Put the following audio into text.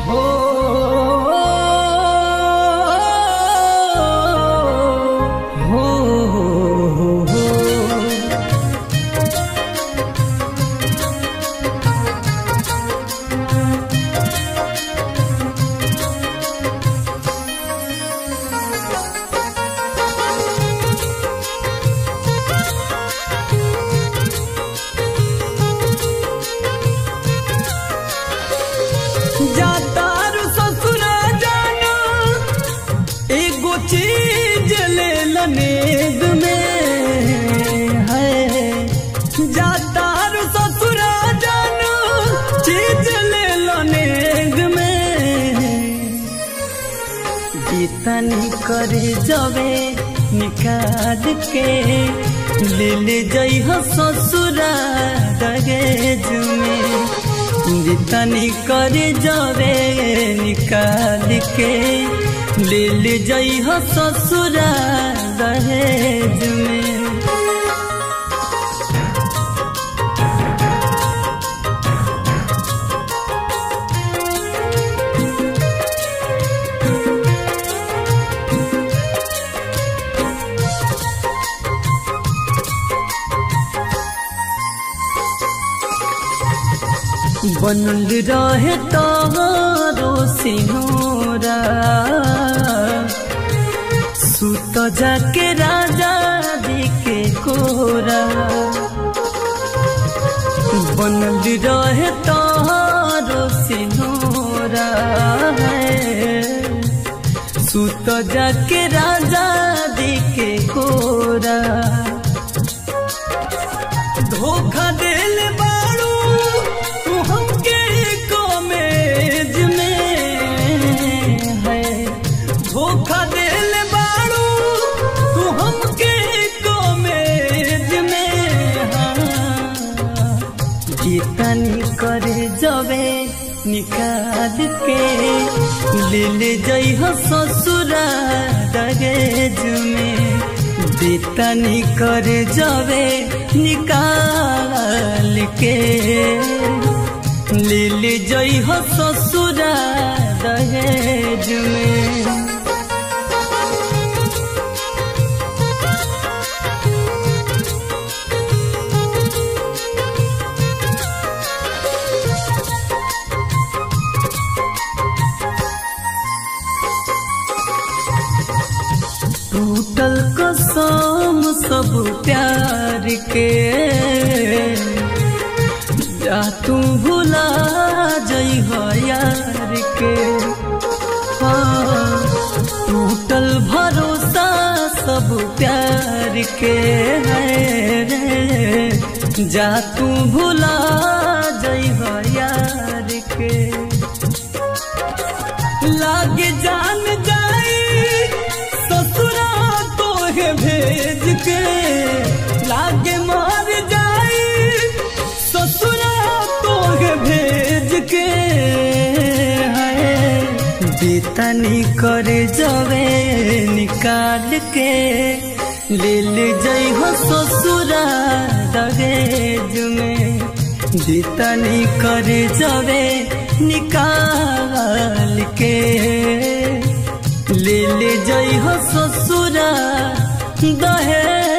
हो हो हो जातारू ससुरा जाना एगो चीज ले लनेद में है जातारू ससुरा जाना चीज ले लनेद में जीतनी करे जवे निकाल के ले ले जई हो ससुरा दहेज में जीतनी करे जवे निकाल के ले ले जई हो ससुरा दहेज में बनल रहे तारो सिनोरा सुत जाके राजा दिखे कोरा बनल रहे तारो सिनोरा सुत जाके राजा दिखे कोरा धोखा दिल बारू तू हमके कॉमेज में है धोखा दिल बारू तू हमके कॉमेज में हाँ जीतनी करे जबे निकाल के ले ले जई हो ससुरा दहेज में जीतनी करे जबे निकाल के ले ले जई हो ससुरा दहेज में टूटल कसम सब प्यार के जा तू भुला जई हो यार के हाँ, टूटल भरोसा सब प्यार के है रे जा तू भुला जई हो यार के लागे जान जाई ससुरा तोहे भेज के लागे मार जाई ससुरा तोहे भेज के है जीतनी करे जवे निकाल के ले ले जई हो ससुरा दहेज में जीतनी करे जवे निकाल के ले ले जई हो ससुरा दहेज